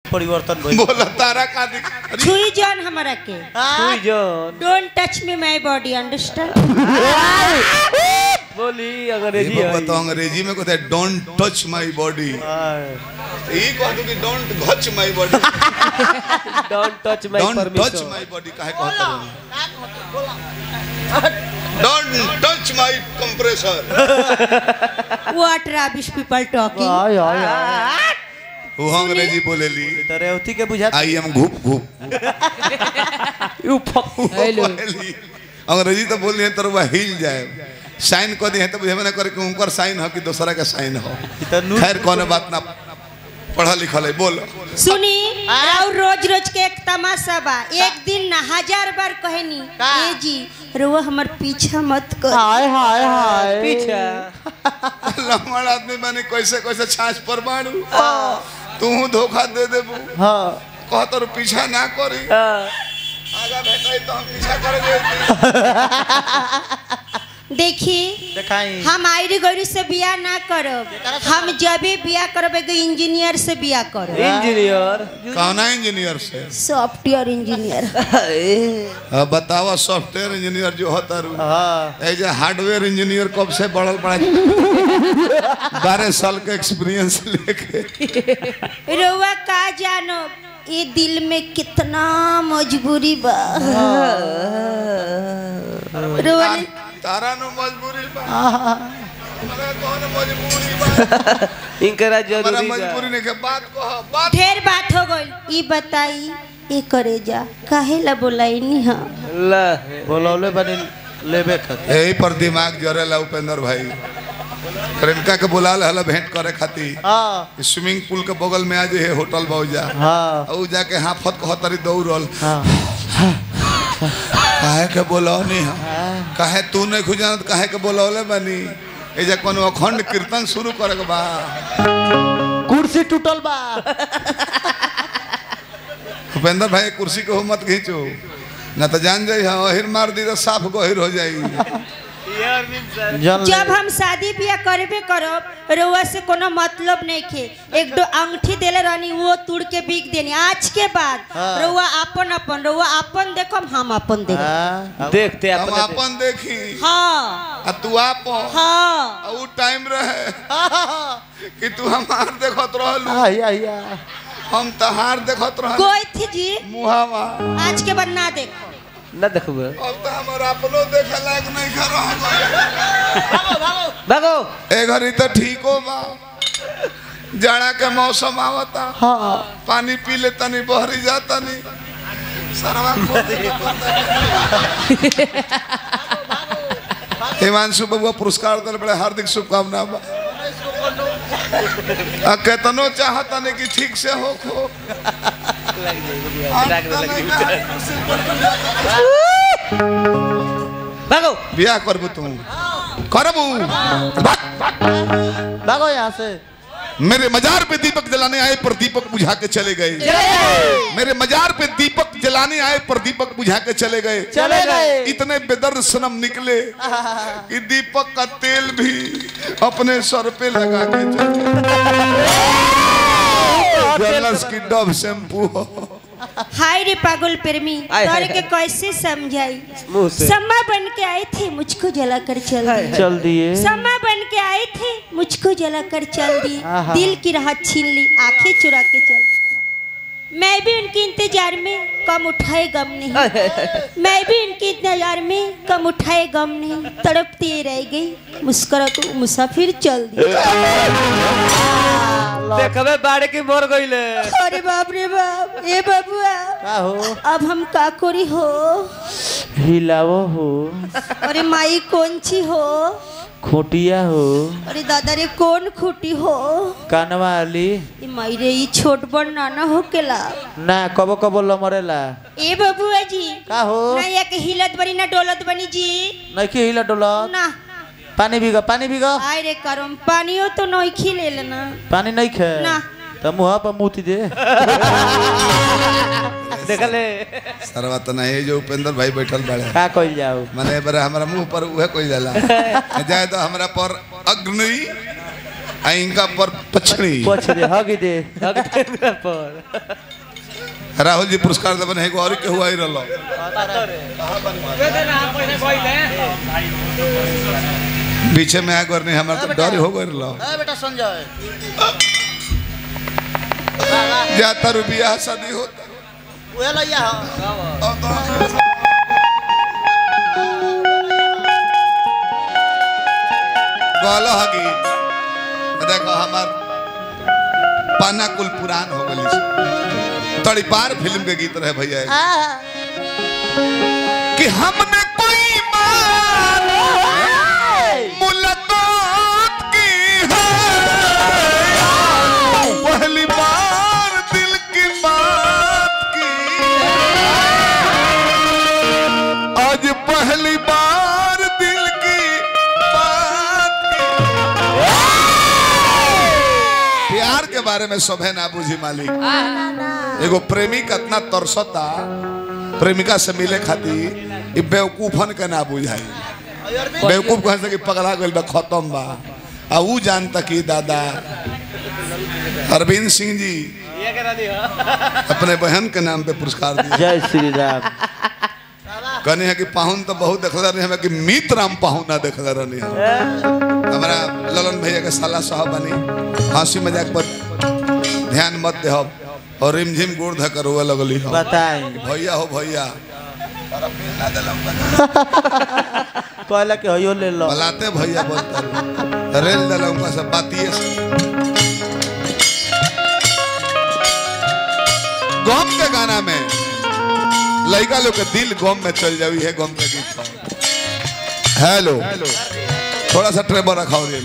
परिवर्तन भइल बोला तारा का दिख अरे छुई जान हमरा के सुई जौन don't touch me my body understand बोली अंग्रेजी ये है तो अंग्रेजी में कहते हैं डोंट टच माय बॉडी हाँ। ये कह दो कि don't touch my body don't touch my don't touch permission my body काहे कहता don't touch my compressor what rubbish people talking I I आय वो अंग्रेजी बोलेली तो रेवती के बुझा आई एम घुप घुप यू फक बोलेली अंग्रेजी तो बोली है तो वह हिल जाए साइन कर दी है तो बुझे ना करे कि उनकर साइन हो कि दूसरा का साइन हो तो नु खैर कौन बात ना पढ़ा लिखल है बोल सुनी और रोज रोज के एक तमाशा बा एक दिन ना हजार बार कहनी ए जी रुआ हमर पीछा मत कर हाय हाय हाय पीछा लमड़ आदमी बने कैसे कैसे छाछ पर मारू तू धोखा दे देबू हाँ कहत रु पीछा ना करी हाँ। आगा भेटाई तो हम पीछा कर देखी देखाई हम आयरी गौरी से बिया ना करब हम जब भी बिया करब एगो इंजीनियर से बिया करब इंजीनियर कहना इंजीनियर से सॉफ्टवेयर इंजीनियर अब बतावा सॉफ्टवेयर इंजीनियर जो होता रू हाँ एज हार्डवेयर इंजीनियर कब से बढ़ल पड़ा बारह साल का एक्सपीरियंस लेके रुआ का जानो ये दिल में कितना मजबूरी बा रुआ ने तारा नो मजबूरी बा हमारा कौन मजबूरी बा इनकरा हमारा जरूरी मजबूरी बा नहीं के बात कह बात ढेर बात हो गई ई बताई ये करे जा काहे ला बोलाई नी हाँ ला बोलौले बनी लेबे खातिर यही पर दिमाग जरेला उपेंद्र भाई प्रेमिका के बुला हला भेंट करे खातिर हाँ स्विमिंग पूल के बगल में आज है होटल बौजा हाँ और जाके हाफत कहतरी दौड़ल हाँ काहे के बोलौनी हम काहे तू नहीं खुजानत काहे के बोलौले बनी एजा कोनो अखंड कीर्तन शुरू करे के बा कुर्सी टूटल बा भूपेंद्र भाई कुर्सी को मत खींचो ना तो जान जाई हाँ अहिर मार दी तो साफ गहिर हो जाई जन जब हम शादी बियाह करबे करब रुआ से कोनो मतलब नहीं खे एक दो अंगूठी देले रहनी वो तुड़ के बिक देनी आज के बाद हाँ। रुआ अपन अपन रुआ अपन देखम हम अपन देखम हाँ देखते हम अपने अपन देखी हाँ आ तू आपन हाँ आ उ टाइम रहे कि तू हमार देखत रहलू आया आया हम तहार देखत रहलू कोई थी जी मुहावा आज के बाद ना देखो ना देखबे अब तो हमार अपनो देखे लायक नहीं कर रहल भागो ए घड़ी तो ठीको बा जाड़ा के मौसम आवता हाँ पानी पी ले तनी बहरी जा तनी सरवा खोल दे हिमांशु बबुआ पुरस्कार दल बड़े हार्दिक शुभकामना बा आ केतनो चाहता नहीं कि ठीक से हो खो भागो बियाह करबू तू करबू भाग, भागो यहाँ से मेरे मजार पे दीपक जलाने आए पर दीपक बुझा के चले गए मेरे मजार पे दीपक जलाने आए पर दीपक बुझा के चले गए चले गए इतने बेदर्द सनम निकले कि दीपक का तेल भी अपने सर पे लगा के जलस की डब शैम्पू हो हाय रे पागल प्रेमी आय, तोरे हाय, के कैसे समझाई मुंह से सम्मा बन के आए थे मुझको जलाकर चल दिए चल दिए सम्मा बन के आए थे मुझको जलाकर चल दिए आहा। दिल की राहत छीन ली आंखें चुरा के चल दी। मैं भी उनके इंतजार में कम उठाए गम नहीं मैं भी उनके इंतजार में कम उठाए गम नहीं तड़पती रह गई मुस्कुरा को मुसाफिर चल दी देखबे बाड़े की मर गईले अरे बाप रे बाप ए बबुआ का हो अब हम का करी हो हिलावो हो अरे माई कौन ची हो खोटिया हो अरे दादा रे कौन खूटी हो कानवा वाली ए माई रे ई छोट बड़ नाना हो केला ना कबो कबो लमरेला ए बबुआ जी का हो ना या के हिलत बनी ना डोलत बनी जी नइखे हिला डोलत ना पानी बिगा पानी बिगा आय रे करम पानियो तो नहीं खिले लेना पानी नहीं खे ना। त मुहा पर मुती दे देखले सरवा तो नहीं जो उपेंद्र भाई बैठल बड़े का कइल जाओ मैंने बड़ा हमारा मुंह पर उहे कोई जाला जाए तो हमरा पर अग्नि आ इनका पर पछड़ी पछ दे हगी दे पर राहुल जी पुरस्कार देवन है और के हुआ ही रहलो पीछे में आकर नहीं हमारा तो डर हो गए रहलो बेटा संजय ज्यादा रुपया शादी होता उहे लइया हो कहलो हगी देखो हमार पाना कुल पुरान हो गई तड़ी पार फिल्म के गीत रहे भैया कि हमने कोई मान मुलाकात की है पहली बार दिल की बात की आज पहली बार दिल की बात की प्यार के बारे में सभे ना बुझी मालिक एगो प्रेमी कितना तरसता प्रेमिका से मिले खातिर ई बेवकूफन के ना बुझाई बेवकूफ कहे से कि पगला गइल बा खत्म बा आ ऊ जानता कि दादा अरविंद सिंह जी अपने बहन के नाम पे पुरस्कार दिए जय श्री राम कहने है कि पाहुन तो बहुत देखला रहे हमें कि मित्र राम पाहुन ना देखला रहनी हम हमारा ललन भैया के साला साहब बनी हंसी मजाक पर ध्यान मत दे और रिमझिम गोड़ धकर हुआ लगली हम बताई भैया हो भैया कहला के हयो ले लो बलाते भैया बोलता रहे। रेल दलंगा सब बातिए से गम के गाना में लड़का लोग के दिल गम में चल जावी है गम के गीत पर। हेलो थोड़ा सा ट्रेबर रखाओ रेल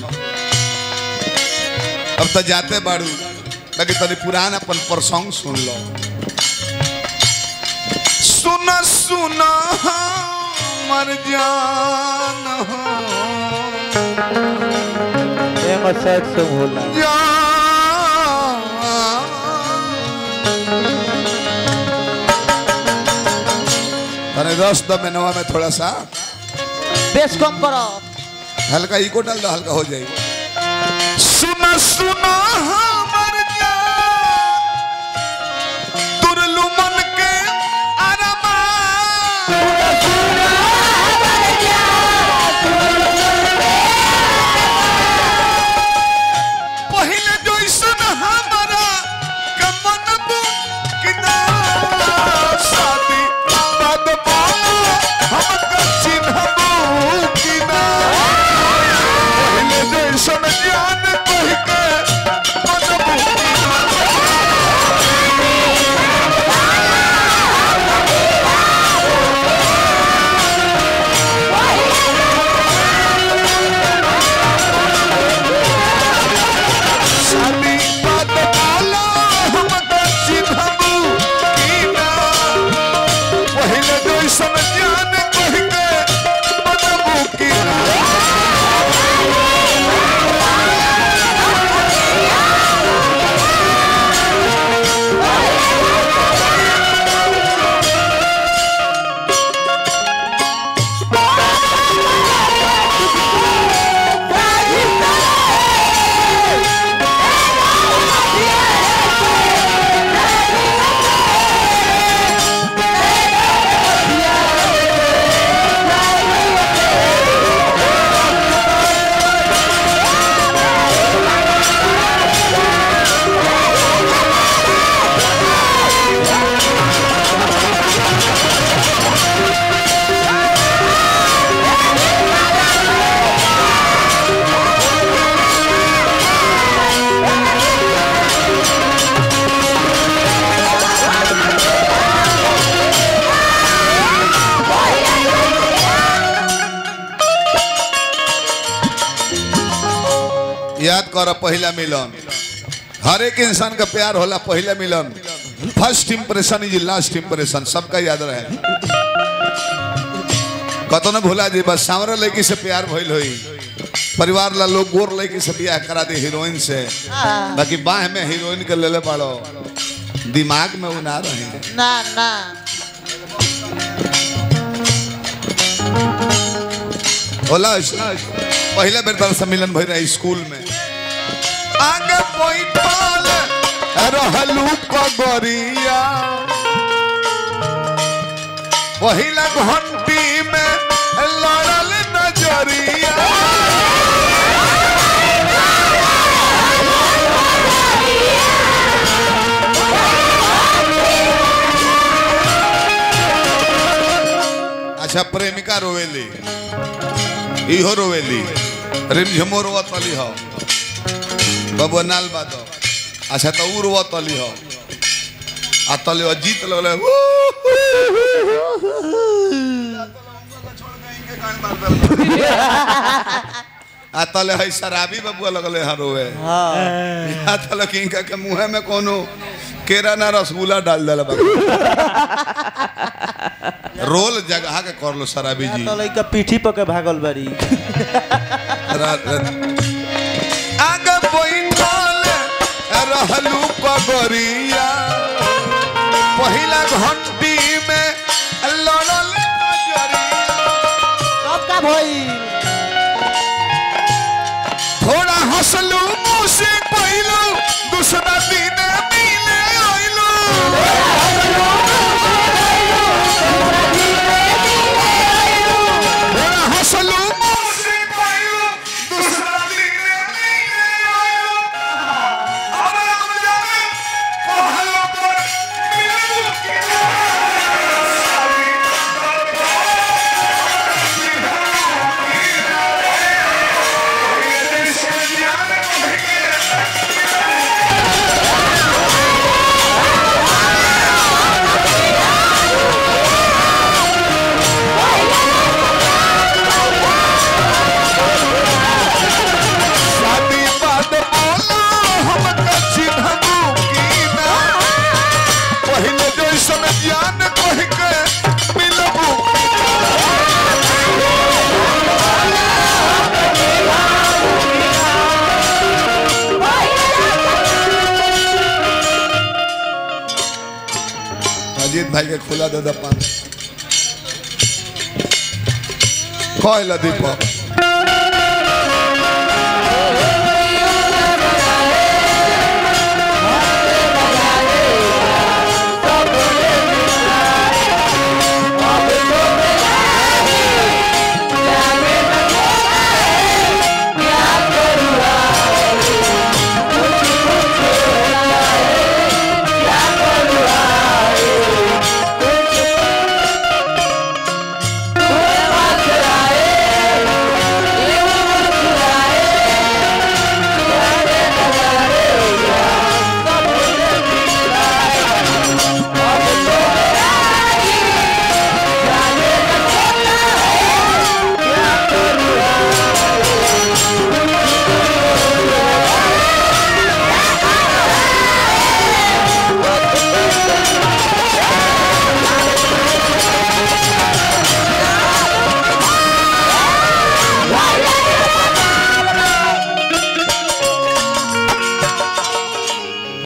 अब तो जाते बाड़ू बाकी तनी पुराना अपन प्रसंग सुन लो सुना सुना मर जान हो एम सेट से होला अरे रस द मेनवा में थोड़ा सा बेस कम करो हल्का इको डाल दो हल्का हो जाएगी सुना सुना हमर जान तुरलू मन के अरमा पहले जैसन हमारा कमन कि ना शादी बाद मानो हमका चिन्हबू कि ना पहले जैसन जान कह के मनबू कि ना शादी बाद मानो हमका चिन्हबू कि ना पहले जैसन जान कह के मनबू कि ना याद कर पहला मिलन हर एक इंसान का प्यार होला पहला मिलन first impression is last impression सबका याद रहे कतो न भूला जी बस सांवरा लड़की से प्यार भइल होई परिवार ला लोग गोर लड़की से ब्याह करा दे हीरोइन से बाकी बाह में हीरोइन के लेले पड़ो दिमाग में वो ना रहे ना ना होला पहले बेर तरह सम्मिलन भई रहे स्कूल में आगे बैठल रहलू कगरिया पहिला घंटी में लड़ल नजरिया अच्छा प्रेमिका रोवेली इहो रोवेली रिमझिमो रोवत वाली हो बबुआ नाल बात अच्छा तो उ रोवत वाली हो आ तले जीत लगले आ तले है शराबी बबुआ लगले हाँ रोवे हाँ आ तले किनका के मुंह में कोनो केरा ना रसगुल्ला डाल दल रोल जगह के कर लो शराबी जी तो लइका पीठी पके भागल बारी रा- रा- आगे बैठल रहलू कगरिया पहिला घंटी में लड़ल नजरिया कब का भई थोड़ा हंसलू मुँह से पहिलू दूसरा दिन मिले आइलू थोड़ा हंसलू मुँह से पहिलू दूसरा दिन मिले आइलू अब हम जाने कहलो पर मिलू के शादी बाद बोला हम कच्ची धमू की ना पहले जैसन ज्ञान कह के मिलबू अजीत भाई के खुला दे दे पान कहला दीपक